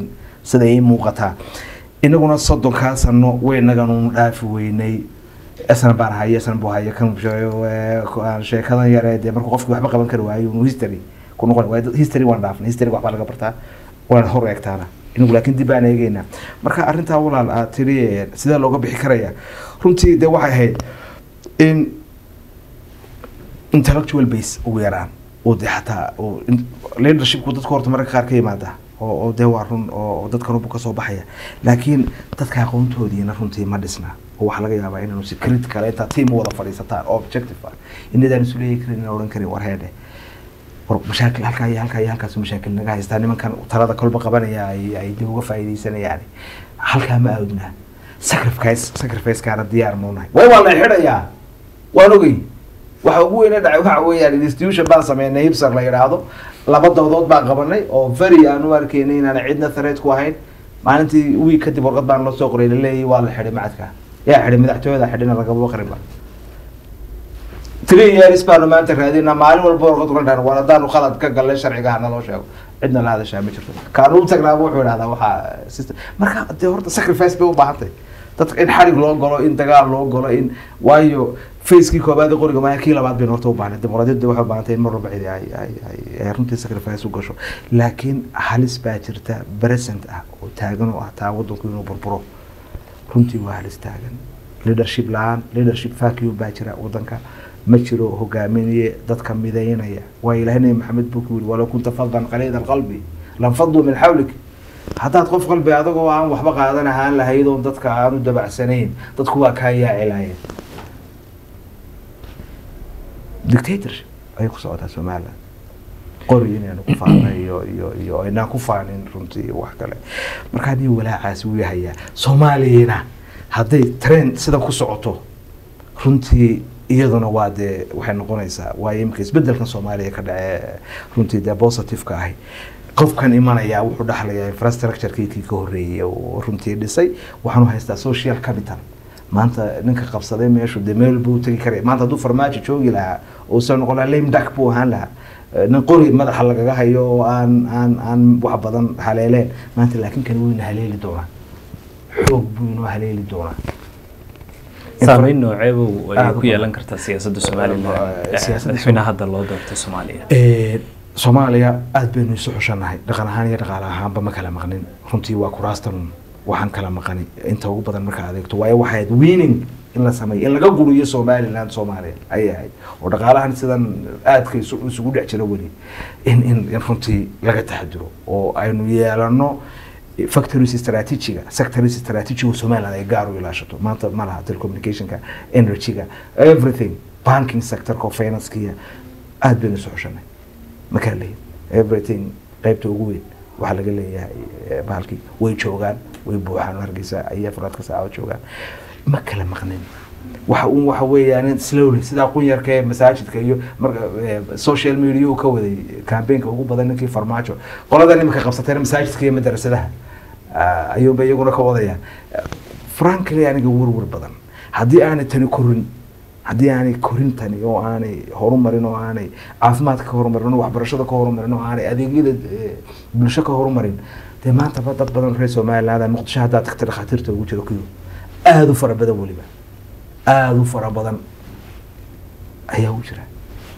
sida ii muuqataa inaguna soddonkaa sano weynaganu dhaafi weynay esna baan haya esna buu haya kan aan sheekadan yare dee markuu qofki waxba qaban kari waayo inu history ku noqon waayo history waan dhaafnay history waxbaa laga bartaa waan hor eegtaana inagu laakiin dib baan eegeynaa marka arrintaa walaal aad tiri eh, sidee looga bixi karaya runtii dee waxay ahayd in intellectual base ugu yaraan oo dee xataa oo in- leadershipku dadka horta mararka qaar ka yimaada oo oo dee waa run oo oo dadka runbu kasoo baxaya laakiin dadka aqoontoodiina runtii ma dhisna oo waxaa laga yaabaa inaanu si critical intaa team u wada fadhiisataan oo objective ah inadaan isu leeyi karin inaan odhan karin war heedhe war mashaakil halkaa iyo halkaa iyo halkaas mashaakil naga haystaa nimankan talada kolba qabanaya ay ay dib uga faa'iidaysanayaan halkaa ma aawdnaa sacrifice sacrificekaana diyaar muunahay way waa la xidhayaa waan ogey waxa ugu weyne dhacay waxa weeyaan institution baan sameynay hibsar la yidhaahdo laba doodood baan qabanay oo very aan u arkaynay inaan cidna threat ku ahayn maalintii wiig kadib warqad baan loo soo qoray laleeyahay waa la xidhay macadka yaa xidhay madaxtooyada xidhina lagama qarinba three years baanu maanta raadinaa maalin walba warqad uga dhan war haddaanu khalad ka galnay sharciga hana loo sheego cidna la hadashaa ma jirto kaanu u tagnaaba wuxuu idhahdaa waxaa system marka dee horta sacrifice bay u baahantay dadka in xarig loo galo in dagaal loo galo in waayo facekii koobaad ee qoriga maaha kii labaad baynu horta u baahnay dimuqraadiyadda waxay u baahantay in mar walba cidi ay ay ay ay runtii sacrifice u gasho laakiin halis baa jirta present ah oo taagan oo ah taa waddanku inuu burburo runtii waa halis taagan leadership la-aan leadership vacuum baa jira waddanka ma jiro hogaaminaye dadka midaynaya waa ilaahay nabi maxamed buu ku yiri walow kunta fadan qaliida alqalbi lanfaduu min xawlik haddaad qof qalbi adagoo aan waxba qaadan ahaan lahayd oon dadka aanu dabacsanayn dadku waa kaa yaacilaayeen dictatorship ayay ku socotaa somaliland qori inaanu ku faanay iyo iyo iyo aynaan ku faanin runtii wax kale marka haddii walaacaasi wuu yahayaa soomaaliyana hadday trend sidan ku socoto runtii iyaduna waa dee waxay noqonaysaa waayo imika isbedelkan soomaaliya ka dhace runtii dee positive-ka ahi qofkan imanaya wuxuu dhaxlayaa infrastructure-kii kii ka horreeyay oo runtii dhisay waxaanu haystaa social capital maanta ninka qabsaday meeshu dee meel buu tegi karaya maanta hadduu farmaajo joogi lahaa uusan noqon lahaa lame duck buu ahaan lahaa Eh, nin qori madaxa lagaga hayo oo aan aan aan wax badan haleeleen maanta laakiin kan weyna haleeli doonaa xoog buu inoo haleeli doonaa saameyn nooceebu ay Aad u ku badan. yeelan kartaa siyaasadda somalilan Eh, eh, siyaasadda madaxweynaha hadda loo doortay soomaaliya Eh, soomaaliya aad baynu isu xushanahay dhaqan ahaan iyo dhaqaale ahaanba ma kala maqnin runtii waa kuraastan waxaan kala maqani inta ugu badan markaa adeegto waayo waxay ahayd winning in la sameeyo in laga guriyo somaliland soomaaliya ayay ahayd oo dhaqaalahan sidan aadka isu- isugu dhex jira weli in in in runtii laga taxadiro oo aynu yeelano factories strategiga sectors strategiga somaliland ay gaar u ilaashato maanta ma laha telecommunicationka energyga everything banking sectorka financekiya aad baynu isu xushanay ma kala leeyin everything qaybta ugu weyn waxaa laga leeyahay eh, bahalkii way joogaan way buuxaan hargeysa ayay afraadka saaco joogaan ma kala maqnin waxa un waxa weeyaan slowly sidaa qunyarka ee masaajidka iyo marka eh, social media uu ka waday campaignka ugu badan ninkii farmaajo qoladan imika qabsateen masaajidka iyo madrasadaha ah, ayuunba iyaguna ka wadayaan frankly aniga werwer badan haddii aanay tani korin haddii aanay korin tani oo aanay horumarin oo aanay caafimaadka ka horumarin oo waxbarashada ka horumarin oo aanay adeegyada eh, bulsho ka horumarin dee maantaba dad badan reer somaliland muqdisho haddaad tagta dhakhaatiirta ugu jiro kuyo aada u fara badan weliba aada u fara badan ayaa u jira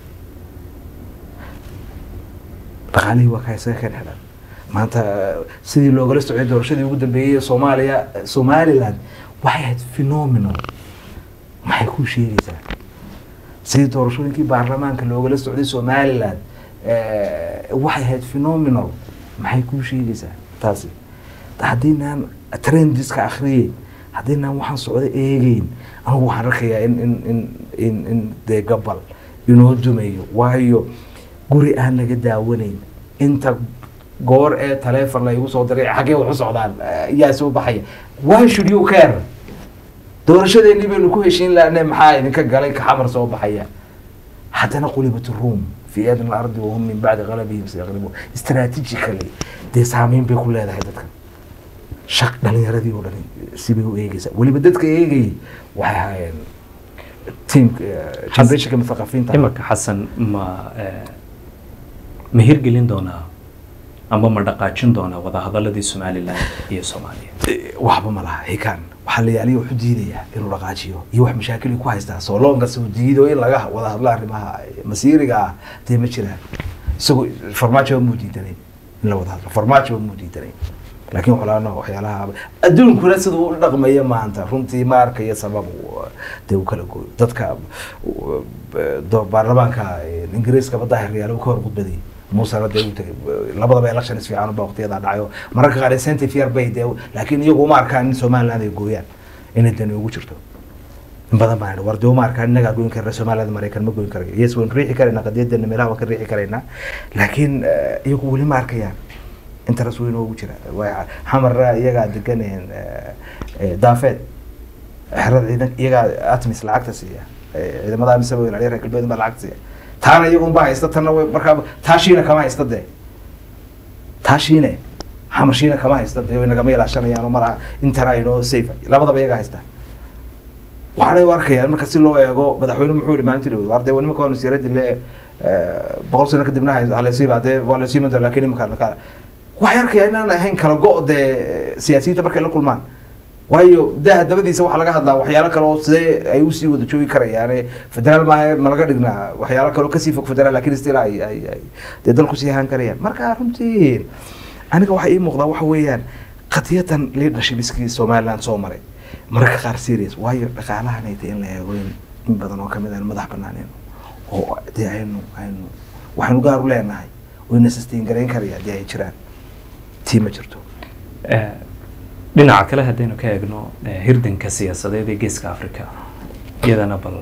dhaqaalihii waa kaa isaga ka dhexdhan maanta sidii loogala socday doorashadii ugu dambeeyey ee soomaaliya somaliland waxay ahayd phenomenal maxay kuu sheegaysaa sidii doorashooyinkii baarlamaanka loogala socday somaliland eh, waxay ahayd phenomenal maxay kuu sheegaysaa taasi haddiinaan trendiska akhriyey haddiinaan waxaan socda eegeyn anigu waxaan arkayaa in in in in in dee gabal inoo dumayo waayo guri aan laga daawanayn inta goor ee taleefon laygu soo diray xaggee wax u socdaan eh, yaa soo baxaya why should you care doorashadeennii baynu ku heshiin lahnay maxaa idinka galay kaxamar soo baxaya haddana qulibat ruum fi adna alardi wahum min bacdi qalabihim sayaqlibuun strategically dee saameyn bay ku leedahay dadkan shaq dhalinyaradii oo dhan sibay u eegeysaa weliba dadka eegayay waxay ahaayeen team generationka muthaqafiinta imarka xasan ma eh, ma hirgelin doonaa amba ma dhaqaajin doonaa wadahadaladii somalilan iyo soomaaliya waxba ma laha hikaan waxaa la yaaliya wuxuu diidayaa inuu dhaqaajiyo iyo wax mashaakil ay ku haystaa sooloonka soo diido in laga wada hadlo arrimaha masiiriga ah dee ma jiraan isagoo farmaajo muu diidanayn in la wada hadlo farmaajo muu diidanayn laakiin waxlaano waxyaalaha adduunkuna sida uu dhaqmaya maanta runtii ma arkayo sabab uu- dee uu kala gooyo dadka uu- do- baarlamaanka ingiriiska badda hiryaalo uu ka hor gudbaday muusena dee uu tagay labadaba elections fiican baa waqtiyadaa dhacayo mararka qaar incentive yar bay dee laakiin iyagu uma arkaan in somaliland ay gooyaan inay dani ugu jirto in badan baan idhi, war dee uma arkaan innagaa goyn karna somaliland maraykan ma goyn karayo yes waan riixi karaynaa qadiyadana meelaha waan ka riixi karaynaa laakiin eh, iyagu weli ma arkayaan interes weyn oogu jira Waa- xamara iyagaa deganeen daafeed xerada ciidan iyagaa atmis lacagta siiya Eh, ciidamada amisaba way ilaaliya reer galbeed baa lacagta siiya taana iyagun baa haysta tanna way markaa taashiina kama haysta dee taashiine xamarshiina kama haysta dee way nagama ilaashanayaan oo mara intana aynoo safe labadaba iyagaa haysta waxaanay u arkayaan marka si loo eego madaxweyne muxuu yihi maalintii dhaweyd war dee waa nimanka waa nasiiradii le boqol sano kadibna halesiiba dee waa lasiin doonta laakiin imanka ka waxay arkayaan inaan ahayn kala go' dee siyaasiyiinta markay la kulmaan waayo daha dabadiisa waxaa laga hadlaa waxyaalo kale oo sidee ay usii wada joogi karayaane federaal maaha ma laga dhignaa waxyaalo kale oo kasii fog federaal laakiin still ay ay ay dee dalku sii ahaan karayaan marka runtii aniga waxaa ii muuqdaa waxa weeyaan qadiyadan leadershipskii somaliland soo maray mararka qaar serious waayo dhaqaalahan ay tahay in la eego in in badan oo kamid aan madax banaaneen oo dee aynu aynu waxaynu gaar u leenahay wayna sustain garayn karaya dee ay jiraan tii ma jirto Eh, dhinaca kale haddaynu ka eegno eh, hirdanka siyaasadeed ee geeska africa iyadana bal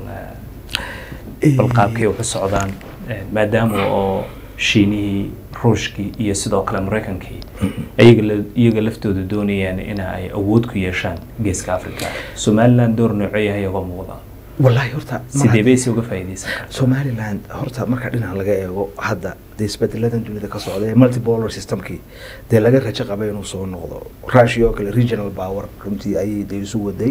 eh, bal qaabkay wax u socdaan eh, maadaama oo shiinihii ruushkii iyo sidoo kale maraykankii ayaga la- iyaga laftooda doonayaan in ay awood ku yeeshaan geeska africa somaliland door noocee yahay uga muuqda wallaahi horta sidee bay si uga faa'iidaysan kartaa somaliland horta marka dhinaca laga eego hadda dee isbedeladan dunida ka socda ee multipolar systemkii dee laga rajo qabay inuu soo noqdo russia oo kale regional power runtii ayay dee isu waday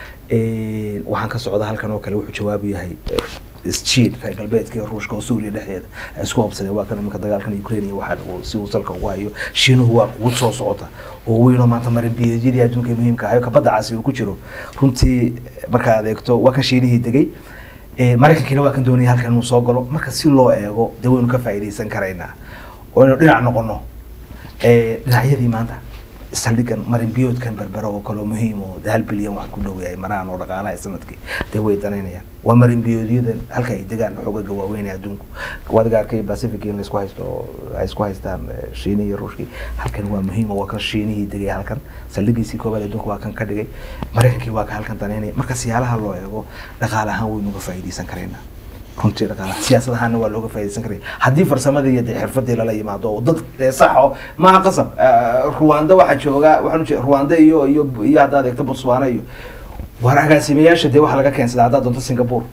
Eh, waxaan ka socda halkan oo kale wuxuu jawaabu yahay eh, isjiid reer galbeedka iyo ruushka oo suuriya dhexdeeda ay isku qabsadeen waa kan iminka dagaalkan ukraine iyo waxaa uu- si uu salka ugu hayo shiinuhu waa quwad soo socota oo weynoo maanta marinbiyeedyadii adduunka ee muhiimka ahayo kabadda casi uu ku jiro runtii eh, marka aad eegto waa kan shiinihii degay Eh, maraykankiina waa kan doonaya halkan inuu soo galo marka si loo eego dee waynu ka faa'iidaysan karaynaa oo inuu dhinac noqono Eh, dhinacyadii maanta saldhigan marinbiyoodkan berbera oo kale oo muhiim oo hal bilyan wax ku dhow yahay maraan oo dhaqaalaha sanadkii dee way danaynayaan waa marinbiyoodyada halka ay degaan xoogaga waaweyn ee adduunku wadiga arkay pacific in laisku haysto oo ay isku haystaan eh, shiinihi iyo ruushkii halkan waa muhiim oo waa kan shiinihii degay halkan saldhigiisii koobaad adduunka waa kan ka dhigay maraykankii waa ka halkan danaynaya marka siyaalaha loo eego dhaqaale ahaan waynu uga faa'iidaysan karaynaa runtii dhaqaalaha siyaasad ahaana waa looga faa'iidaysan karaya haddii farsamadii iyo dee xirfadii lala yimaado oo dad dee sax oo maaha qasab Eh, ruwanda waxaa jooga waxaan ujeeda ruwanda iyo iyo iyo haddaad eegto botswana iyo waar agaasimayaasha dee waxaa laga keensadaa haddaad doonto singapore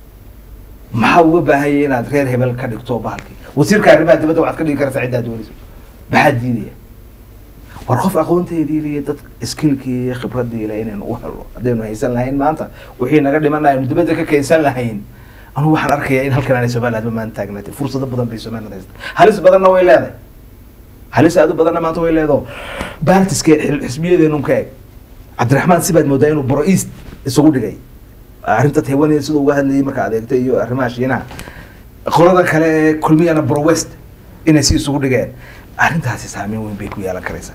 maxaa uga baahanya inaad reer hebel ka dhigto bahalkii wasiirka arrimaha dibadda waxaad ka dhigi kartaa ciddaad doonayso maxaa diidaya war qof aqoonteedii iyo dad skillkii iyo khibradii le inaynu u helo haddaynu haysan lahayn maanta wixii naga dhiman aynu dibadda ka keensan lahayn anugu waxaan arkayaa in halkan aanay somaliland ma maanta taagnaatay fursado badan bay somaliland haysta halis badanna way leedahay halis aad u badanna maanta way leedaho baartiske xisbiyadeenu ka eg cabdiraxmaan sibaad moodaa inuu boro east isugu dhigay arrinta taiwan siduu uga hadlayay marka adeegta iyo arrimaha shiinaha qolada kale ee kulmiyana boro west inay si isugu dhigeen arrintaasi saameyn weyn bay ku yeelan karaysaa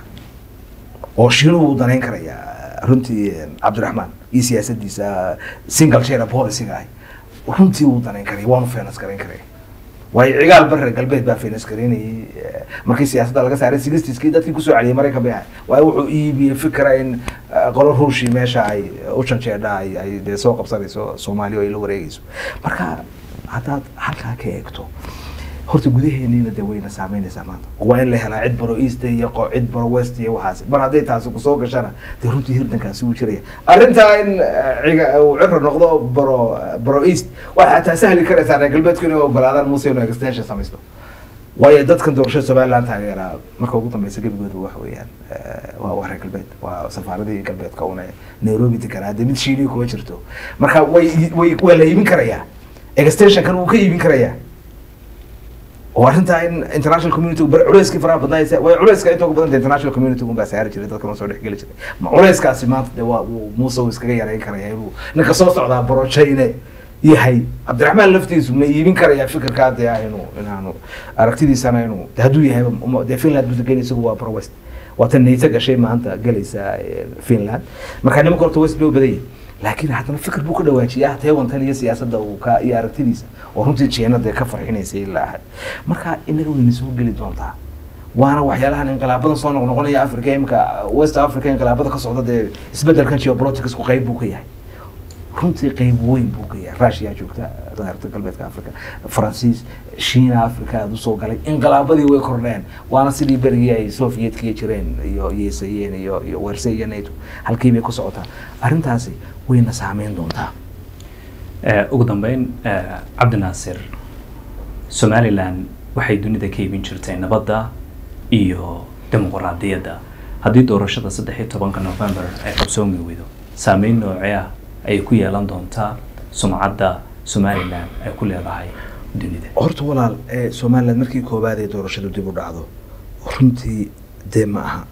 oo shiinuhu uu danayn karayaa runtii cabdiraxmaan iyo siyaasadiisa single share policyga ahi runtii uu danayn karaya waanu feenas garayn karaya waayo cigaal bare galbeed baa feenas garaynayay eh, markii siyaasadda laga saaray silistiskii dadkii kusoo celiyay maraykan bay ahay waayo wuxuu iibiyey fikra in eh, qolo ruushii meesha ay u janjeedha ay ay dee soo qabsanayso soomaaliya oo ay la wareegayso marka haddaad halkaa ka eegto horta gudaheeniina dee wayna saameynaysaa maanta waa in la helaa cid baro east iyo qo- cid baro west iyo waxaas mar hadday taasi kusoo gashana dee runtii hirdankaasi wuu jiraya arrintaa in eh, ciga uu ciro noqdo baro baro east waxay xataa sahli karaysaa reer galbeedku inay ogolaadaan muuse inuu extension samaysto waayo dadkan doorashada somaliland taageeraa marka ugu dambeysa gebigooda waxa weeyaan eh, waa waa reer galbeed waa safaaradii galbeedka una nairobi deganaa dee mid shiinihi kuma jirto marka way way waa la iibin karayaa extensionkan wuu ka iibin karayaa oo arrintaa in international community bar culeyskii faraha badnaa way culeyska inta ugu badanta international community un baa saari jiray dadka noo soo dhexgeli jiray ma culeyskaasi maanta de waa uu muuse uu iskaga yareyn karaya inuu ninka soo socdaa borojayne yahay cabdiraxmaan laftiisu ma iibin karaya fikirkaa dee ah inuu inaanu aragtidiisana inuu de hadduu yahay uma- dee finland buu degan isagu waa pro west waa tan nayta gashay maanta galaysa eh, finland marka nimanka horta west bay u badan yihin laakiin haddana fikir buu ka dhawaajiyaa teewantan iyo siyaasadda uu ka iyo aragtidiisa oo runtii jeenada ka farxinaysay ilaa ahad marka inaga wayna soo geli doontaa waana waxyaalahan inqilaabadan soo noqnoqonaya africa imika west africa inqilaabada ka socda dee isbedelkan geopoliticsku qayb buu ka yahay runtii qayb weyn buu ka yahay russia joogta reerta galbeedka africa faransiis shiina africa aada usoo galay inqilaabadii way kordheen waana sidii berigii ay sovietka jireen iyo yeesayeen iyo iyo werse iyo nato halkii bay ku socotaa arrintaasi wayna saameyn doontaa Eh, ugu dambeyn eh, cabdi naasir somalilan waxay dunida ka iibin jirtay nabadda iyo dimuqraadiyadda haddii doorashada saddex iyo tobanka november ay qabsoomi weydo saameyn noocee ah ayay ku yeelan doontaa sumcadda somalilan ay ku leedahay dunida horta walaal ee somaliland markii koowaad ee doorashadu dib u dhacdo runtii dee ma aha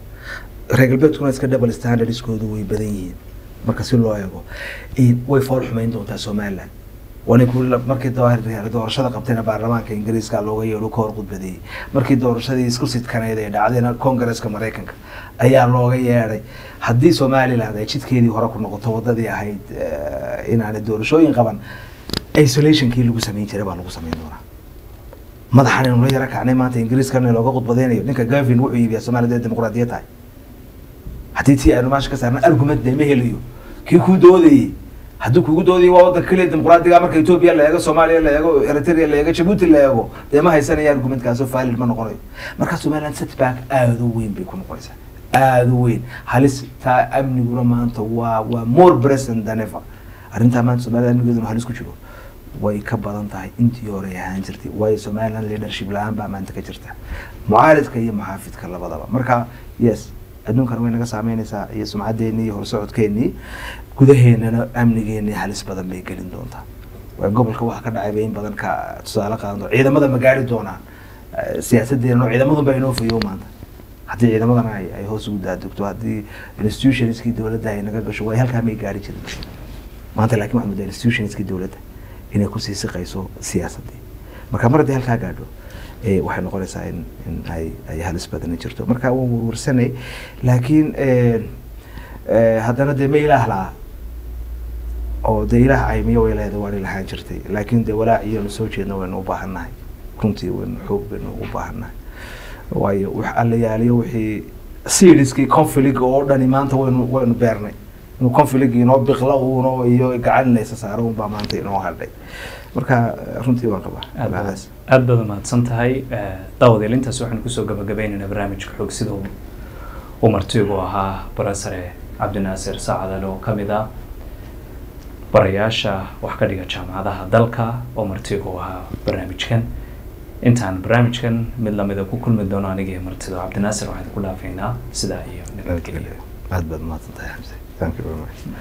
reer galbeedkuna iska double standardskoodu way badan yihiin marka si loo eego in way fool xumayn doontaa somaliland waana ku markii doo- doorashada qabtayna baarlamaanka ingiriiska looga yeedho ka hor khudbadeeyey markii doorashadii isku sidkaneyd ay dhacdayna kongareska maraykanka ayaa looga yeedhay haddii somaliland ay jidkeedii hore ku noqoto wadadii ahayd eh, inaanay doorashooyin qaban isolationkii lagu samayn jiray baa lagu samayn doonaa madaxan inuu la yara kacnay maanta ingiriiskana looga khudbadeynayo ninka gavin wuxuu iibiyaa somaliland ee dimuqraadiyad tahay haddii tii aynu meesha ka saarna argument dee ma helayo kii kuu doodayey haddii kugu doodayay waa wadanka keliya dimuqraadiga marka etoobiya la eego soomaaliya la eego eritrea la eego jabuuti la eego dee ma haysanaya argumentkaasoo valid ma noqonayo marka somaliland setback aada u weyn bay ku noqonaysaa aada u weyn halis taa amniguna maanta waa waa more present than ever arrintaa maanta somaliland amnigeeduna halis ku jiro way ka badan tahay intii hore ay ahaan jirtay waayo somaliland leadership la-aan baa maanta ka jirta mucaaridka iyo muxaafidka labadaba marka yes adduunkan way naga saameynaysaa iyo sumcaddeenii iyo horsocodkeenii gudaheennana amnigeenii halis badan bay gelin doontaa waa gobolka waxa ka dhacay bay in badan ka tusaale qaadan doon ciidamada ma gaari doonaan Eh, siyaasadeena oo ciidamadun baa inoo fayo maanta haddii ciidamadana ay ay hoos ugu daadegto haddii institutionskii dowladda ay naga gasho way halkaa may gaari jirin maanta laakiin waxaa moodaa institutionskii dowladda inay kusii siqayso siyaasadii marka mar haddii halkaa gaadho eh, waxay noqonaysaa in in ay ay halis badani jirto marka waan warwarsanay laakiin eh, eh, haddana dee ma ilaah laha oo dee ilaah aymiyo way leedahay waan ilahaan jirtay laakiin dee walaac iyonu soo jeedna waynu u baahannahay runtii waynu xoog baynu ugu baahannahay waayo wax alla yaaliyo wixii serieskii conflict oo dhani maanta waynu waynu beernay inuu conflict inoo biqla uuno iyo gacan laysa saaro unbaa maanta inoo hadhay marka eh, runtii waan qabaa aad baad Magacaas. aad baad umahadsan tahay Eh, daawadayaal intaas waxaan kusoo gabagabeynaynaa barnaamijka xoog sida uu uu martigu ahaa barasare cabdinaasir saacadale oo ka mid ah barayaasha wax ka dhiga jaamacadaha dalka oo martigu ahaa barnaamijkan intaan barnaamijkan mid lamida ku kulmi doono aniga iyo martida cabdinaasir waxaan ku dhaafaynaa sidaa iyo nabadgelyo aad baad mahadsan tahay xamse thank you very much